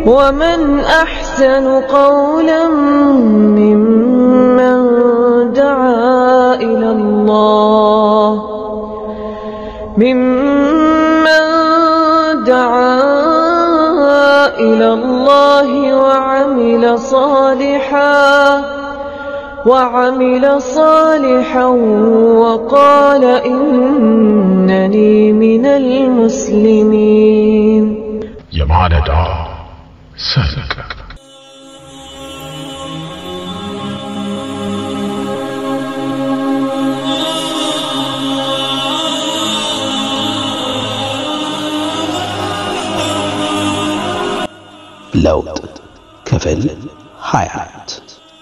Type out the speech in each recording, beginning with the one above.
ومن أحسن قولا ممن دعا إلى الله ممن دعا إلى الله وعمل صالحا وعمل صالحا وقال إنني من المسلمين የማለዳ ሰንቅ ለውጥ ክፍል 24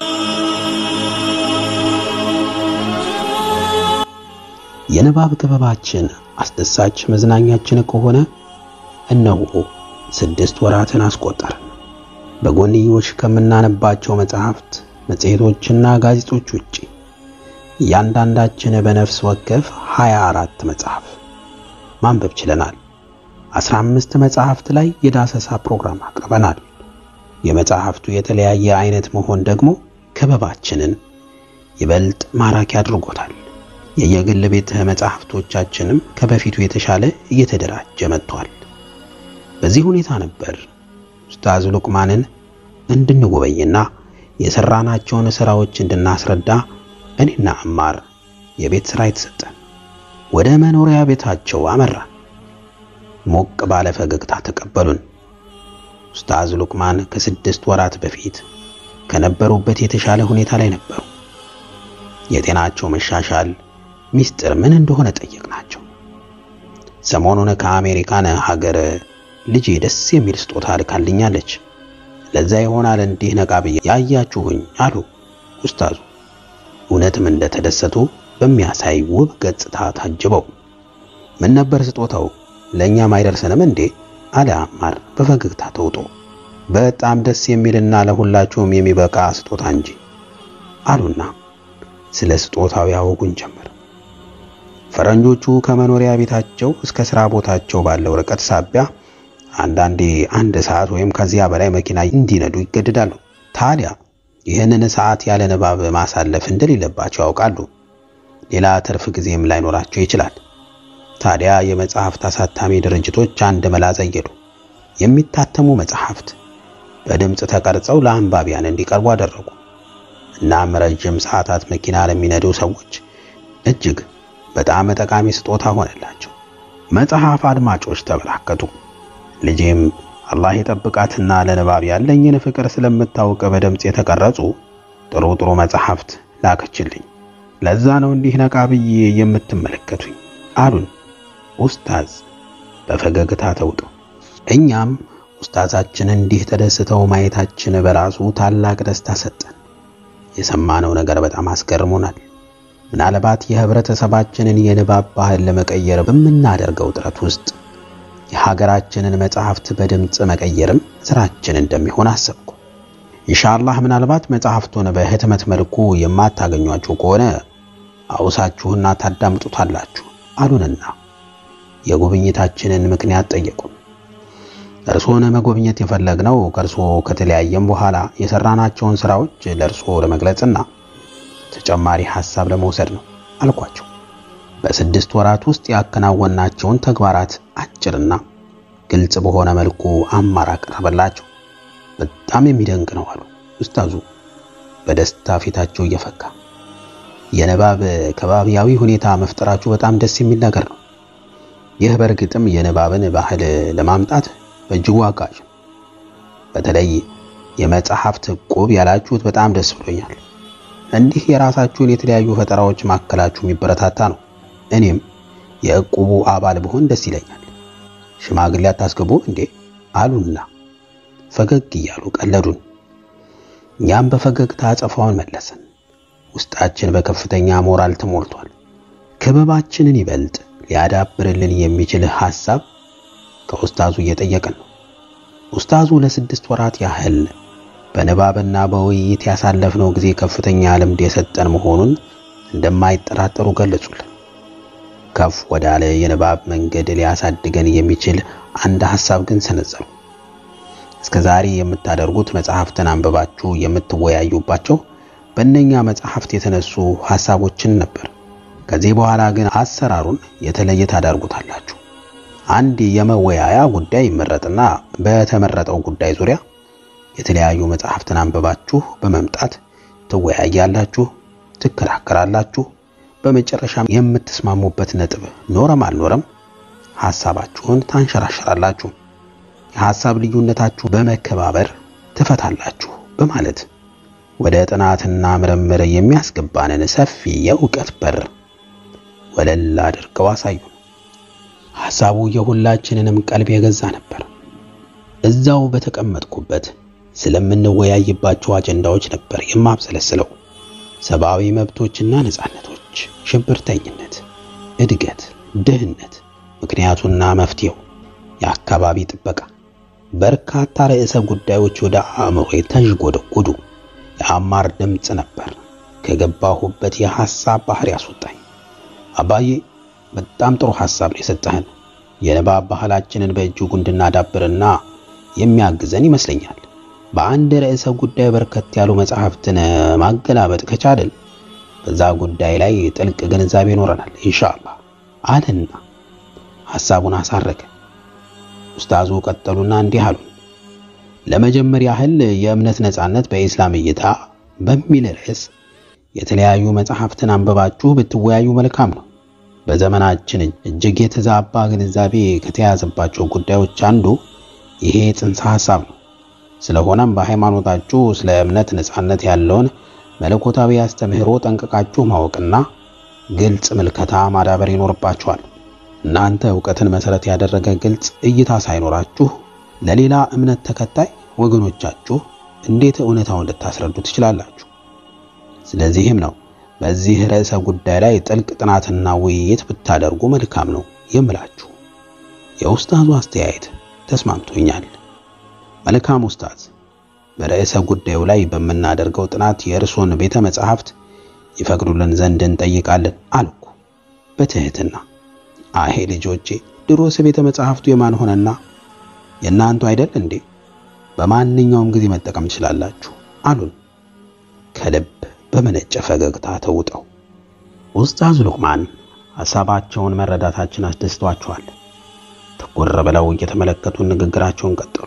የንባብ ክበባችን አስደሳች መዝናኛችን ከሆነ እነሆ ስድስት ወራትን አስቆጠርን። በጎንዮሽ ከምናነባቸው መጽሐፍት፣ መጽሔቶችና ጋዜጦች ውጪ እያንዳንዳችን በነፍስ ወከፍ 24 መጽሐፍ ማንበብ ችለናል። 15 መጽሐፍት ላይ የዳሰሳ ፕሮግራም አቅርበናል። የመጽሐፍቱ የተለያየ አይነት መሆን ደግሞ ክበባችንን ይበልጥ ማራኪ አድርጎታል። የየግል ቤተ መጽሐፍቶቻችንም ከበፊቱ የተሻለ እየተደራጀ መጥቷል። በዚህ ሁኔታ ነበር ኡስታዝ ሉቅማንን እንድንጎበኝና የሰራናቸውን ስራዎች እንድናስረዳ እኔና አማር የቤት ስራ የተሰጠን። ወደ መኖሪያ ቤታቸው አመራን። ሞቅ ባለ ፈገግታ ተቀበሉን። ኡስታዝ ሉቅማን ከስድስት ወራት በፊት ከነበሩበት የተሻለ ሁኔታ ላይ ነበሩ። የጤናቸው መሻሻል ሚስጥር ምን እንደሆነ ጠየቅናቸው። ሰሞኑን ከአሜሪካን ሀገር ልጄ ደስ የሚል ስጦታ ልካልኛለች፣ ለዛ ይሆናል እንዲህ ነቃ ብዬ ያያችሁኝ አሉ ኡስታዙ። እውነትም እንደተደሰቱ በሚያሳይ ውብ ገጽታ ታጅበው ምን ነበር ስጦታው? ለእኛም አይደርሰንም እንዴ? አለ አማር በፈገግታ ተውጦ። በጣም ደስ የሚልና ለሁላችሁም የሚበቃ ስጦታ እንጂ አሉና ስለ ስጦታው ያወጉን ጀመር። ፈረንጆቹ ከመኖሪያ ቤታቸው እስከ ሥራ ቦታቸው ባለው ርቀት ሳቢያ አንዳንዴ አንድ ሰዓት ወይም ከዚያ በላይ መኪና እንዲነዱ ይገደዳሉ። ታዲያ ይህንን ሰዓት ያለ ንባብ ማሳለፍ እንደሌለባቸው ያውቃሉ። ሌላ ትርፍ ጊዜም ላይኖራቸው ይችላል። ታዲያ የመጽሐፍት አሳታሚ ድርጅቶች አንድ መላ ዘየዱ። የሚታተሙ መጽሐፍት በድምፅ ተቀርጸው ለአንባቢያን እንዲቀርቡ አደረጉ። እናም ረጅም ሰዓታት መኪና ለሚነዱ ሰዎች እጅግ በጣም ጠቃሚ ስጦታ ሆነላቸው። መጽሐፍ አድማጮች ተበራከቱ። ልጄም አላህ የጠብቃትና ለንባብ ያለኝን ፍቅር ስለምታውቅ በድምፅ የተቀረጹ ጥሩ ጥሩ መጽሐፍት ላከችልኝ። ለዛ ነው እንዲህ ነቃ ብዬ የምትመለከቱኝ አሉን ኡስታዝ በፈገግታ ተውጠው። እኛም ኡስታዛችን እንዲህ ተደስተው ማየታችን በራሱ ታላቅ ደስታ ሰጠን። የሰማነው ነገር በጣም አስገርሞናል። ምናልባት የህብረተሰባችንን የንባብ ባህል ለመቀየር በምናደርገው ጥረት ውስጥ የሀገራችንን መጽሐፍት በድምፅ መቀየርም ስራችን እንደሚሆን አሰብኩ። ኢንሻአላህ ምናልባት መጽሐፍቱን በህትመት መልኩ የማታገኟቸው ከሆነ አውሳችሁና ታዳምጡታላችሁ አሉንና የጉብኝታችንን ምክንያት ጠየቁን። እርሶን መጎብኘት የፈለግነው ከእርሶ ከተለያየም በኋላ የሰራናቸውን ስራዎች ለእርሶ ለመግለጽና ተጨማሪ ሐሳብ ለመውሰድ ነው አልኳቸው። በስድስት ወራት ውስጥ ያከናወናቸውን ተግባራት አጭርና ግልጽ በሆነ መልኩ አማራ ቀረበላቸው። በጣም የሚደንቅ ነው አሉ ኡስታዙ በደስታ ፊታቸው እየፈካ። የንባብ ከባቢያዊ ሁኔታ መፍጠራችሁ በጣም ደስ የሚል ነገር ነው። ይህ በእርግጥም የንባብን ባህል ለማምጣት በእጅጉ አጋዥ ነው። በተለይ የመጽሐፍት ዕቁብ ያላችሁት በጣም ደስ ብሎኛል። እንዲህ የራሳችሁን የተለያዩ ፈጠራዎች ማከላችሁ የሚበረታታ ነው። እኔም የዕቁቡ አባል ብሆን ደስ ይለኛል። ሽማግሌ አታስገቡ እንዴ አሉና ፈገግ እያሉ ቀለዱን። እኛም በፈገግታ አጸፋውን መለሰን። ውስጣችን በከፍተኛ ሞራል ተሞልቷል። ክበባችንን ይበልጥ ሊያዳብርልን የሚችል ሐሳብ ከኡስታዙ እየጠየቅን ነው። ኡስታዙ ለስድስት ወራት ያህል በንባብና በውይይት ያሳለፍነው ጊዜ ከፍተኛ ልምድ የሰጠን መሆኑን እንደማይጠራጠሩ ገለጹልን። ከፍ ወዳለ የንባብ መንገድ ሊያሳድገን የሚችል አንድ ሐሳብ ግን ሰነዘሩ። እስከ ዛሬ የምታደርጉት መጽሐፍትን አንብባችሁ የምትወያዩባቸው በእነኛ መጽሐፍት የተነሱ ሐሳቦችን ነበር። ከዚህ በኋላ ግን አሰራሩን የተለየ ታደርጉታላችሁ። አንድ የመወያያ ጉዳይ ይመረጥና በተመረጠው ጉዳይ ዙሪያ የተለያዩ መጽሐፍትን አንብባችሁ በመምጣት ትወያያላችሁ፣ ትከራከራላችሁ። በመጨረሻም የምትስማሙበት ነጥብ ኖረም አልኖረም ሐሳባችሁን ታንሸራሸራላችሁ። የሐሳብ ልዩነታችሁ በመከባበር ትፈታላችሁ በማለት ወደ ጥናትና ምርምር የሚያስገባንን ሰፊ የእውቀት በር ወለል አድርገው አሳዩ። ሐሳቡ የሁላችንንም ቀልብ የገዛ ነበር። እዛው በተቀመጥኩበት ስለምንወያይባቸው አጀንዳዎች ነበር የማብሰለስለው። ሰብአዊ መብቶችና ነጻነቶች፣ ሽብርተኝነት፣ እድገት፣ ድህነት፣ ምክንያቱና መፍትሄው፣ የአካባቢ ጥበቃ፣ በርካታ ርዕሰ ጉዳዮች ወደ አእምሮ ተዥጎደጎዱ። የአማር ድምፅ ነበር ከገባሁበት የሐሳብ ባህር ያስወጣኝ። አባዬ በጣም ጥሩ ሐሳብ ነው የሰጠህን። የንባብ ባህላችንን በእጅጉ እንድናዳብርና የሚያግዘን ይመስለኛል። በአንድ ርዕሰ ጉዳይ በርከት ያሉ መጽሐፍትን ማገላበጥ ከቻልን በዛ ጉዳይ ላይ ጥልቅ ግንዛቤ ይኖረናል ኢንሻአላህ አለና ሐሳቡን አሳረገ። ኡስታዙ ቀጠሉና እንዲህ አሉ። ለመጀመር ያህል የእምነት ነጻነት በኢስላም እይታ በሚል ርዕስ የተለያዩ መጽሐፍትን አንብባችሁ ብትወያዩ መልካም ነው። በዘመናችን እጅግ የተዛባ ግንዛቤ ከተያዘባቸው ጉዳዮች አንዱ ይሄ ጽንሰ ሐሳብ ነው። ስለሆነም በሃይማኖታችሁ ስለ እምነት ነጻነት ያለውን መለኮታዊ አስተምህሮ ጠንቅቃችሁ ማወቅና ግልጽ ምልከታ ማዳበር ይኖርባችኋል። እናንተ ዕውቀትን መሰረት ያደረገ ግልጽ እይታ ሳይኖራችሁ ለሌላ እምነት ተከታይ ወገኖቻችሁ እንዴት እውነታውን ልታስረዱ ትችላላችሁ? ስለዚህም ነው በዚህ ርዕሰ ጉዳይ ላይ ጥልቅ ጥናትና ውይይት ብታደርጉ መልካም ነው የምላችሁ። የኡስታዙ አስተያየት ተስማምቶኛል። መልካም ኡስታዝ፣ በርዕሰ ጉዳዩ ላይ በምናደርገው ጥናት የእርሶን ቤተ መጻሕፍት ይፈቅዱልን ዘንድ እንጠይቃለን አልኩ በትህትና። አሄ ልጆቼ፣ ድሮስ ቤተ መጻሕፍቱ የማን ሆነና የእናንቱ አይደል እንዴ? በማንኛውም ጊዜ መጠቀም ትችላላችሁ አሉን ከልብ በመነጨ ፈገግታ ተውጠው። ኡስታዝ ሉቅማን ሐሳባቸውን መረዳታችን አስደስቷቸዋል። ትኩር ብለው እየተመለከቱ ንግግራቸውን ቀጠሉ።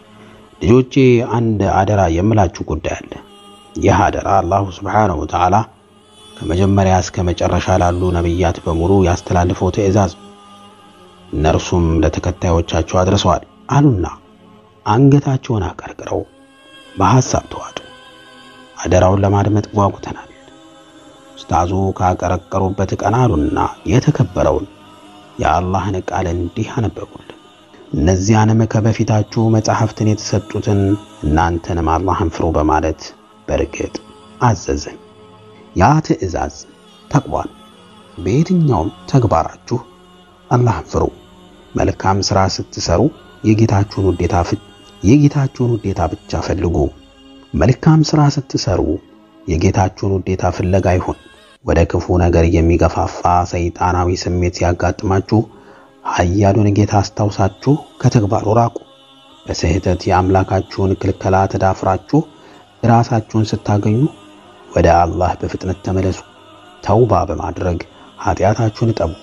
ልጆቼ አንድ አደራ የምላችሁ ጉዳይ አለ። ይህ አደራ አላሁ ስብሓነሁ ወተዓላ ከመጀመሪያ እስከ መጨረሻ ላሉ ነቢያት በሙሉ ያስተላልፈው ትእዛዝ ነው። እነርሱም ለተከታዮቻቸው አድርሰዋል አሉና አንገታቸውን አቀርቅረው በሐሳብ ተዋጡ። አደራውን ለማድመጥ ጓጉተናል። ኡስታዙ ካቀረቀሩበት ቀና አሉና የተከበረውን የአላህን ቃል እንዲህ አነበቡልን። እነዚያንም ከበፊታችሁ መጻሕፍትን የተሰጡትን እናንተንም አላህን ፍሩ በማለት በርግጥ አዘዘን። ያ ትእዛዝ ተቅቧል። በየትኛውም ተግባራችሁ አላህን ፍሩ። መልካም ሥራ ስትሰሩ የጌታችሁን ውዴታ የጌታችሁን ውዴታ ብቻ ፈልጉ። መልካም ሥራ ስትሰሩ የጌታችሁን ውዴታ ፍለጋ ይሁን። ወደ ክፉ ነገር የሚገፋፋ ሰይጣናዊ ስሜት ሲያጋጥማችሁ ኃያሉን ጌታ አስታውሳችሁ ከተግባሩ ራቁ። በስህተት የአምላካችሁን ክልከላ ተዳፍራችሁ ራሳችሁን ስታገኙ ወደ አላህ በፍጥነት ተመለሱ። ተውባ በማድረግ ኃጢአታችሁን እጠቡ።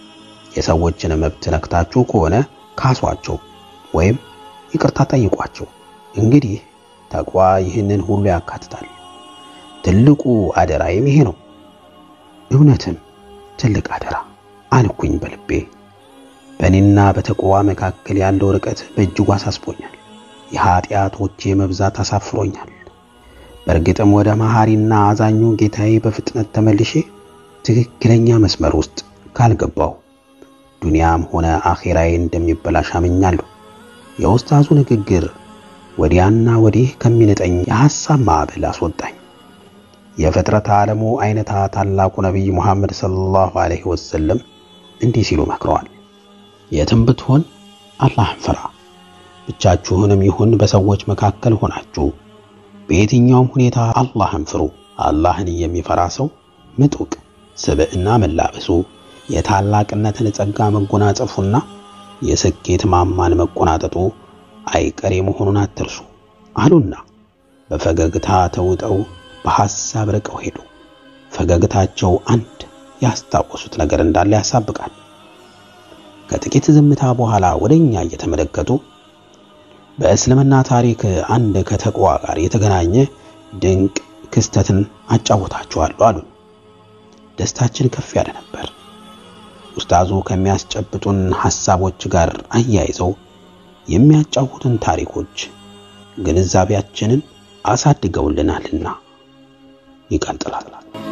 የሰዎችን መብት ነክታችሁ ከሆነ ካሷቸው ወይም ይቅርታ ጠይቋቸው። እንግዲህ ተቅዋ ይህንን ሁሉ ያካትታል። ትልቁ አደራዬም ይሄ ነው። እውነትም ትልቅ አደራ አልኩኝ በልቤ። በእኔና በተቅዋ መካከል ያለው ርቀት በእጅጉ አሳስቦኛል። የኃጢአቶቼ መብዛት አሳፍሮኛል። በእርግጥም ወደ መሐሪና አዛኙ ጌታዬ በፍጥነት ተመልሼ ትክክለኛ መስመር ውስጥ ካልገባው ዱንያም ሆነ አኼራዬ እንደሚበላሽ አምኛለሁ። የኡስታዙ ንግግር ወዲያና ወዲህ ከሚነጠኝ የሐሳብ ማዕበል አስወጣኝ። የፍጥረት ዓለሙ አይነታ ታላቁ ነቢይ ሙሐመድ ሰለላሁ ዐለይሂ ወሰለም እንዲህ ሲሉ መክረዋል። የትም ብትሆን አላህን ፍራ። ብቻችሁንም ይሁን በሰዎች መካከል ሆናችሁ በየትኛውም ሁኔታ አላህን ፍሩ። አላህን የሚፈራ ሰው ምጡቅ ስብዕና መላበሱ የታላቅነትን ጸጋ መጎናጸፉና የስኬት ማማን መቆናጠጡ አይቀሬ መሆኑን አትርሱ አሉና በፈገግታ ተውጠው በሐሳብ ርቀው ሄዱ። ፈገግታቸው አንድ ያስታወሱት ነገር እንዳለ ያሳብቃል። ከጥቂት ዝምታ በኋላ ወደኛ እየተመለከቱ በእስልምና ታሪክ አንድ ከተቅዋ ጋር የተገናኘ ድንቅ ክስተትን አጫውታችኋለሁ አሉን። ደስታችን ከፍ ያለ ነበር። ኡስታዙ ከሚያስጨብጡን ሐሳቦች ጋር አያይዘው የሚያጫውቱን ታሪኮች ግንዛቤያችንን አሳድገውልናልና ይቀጥላል።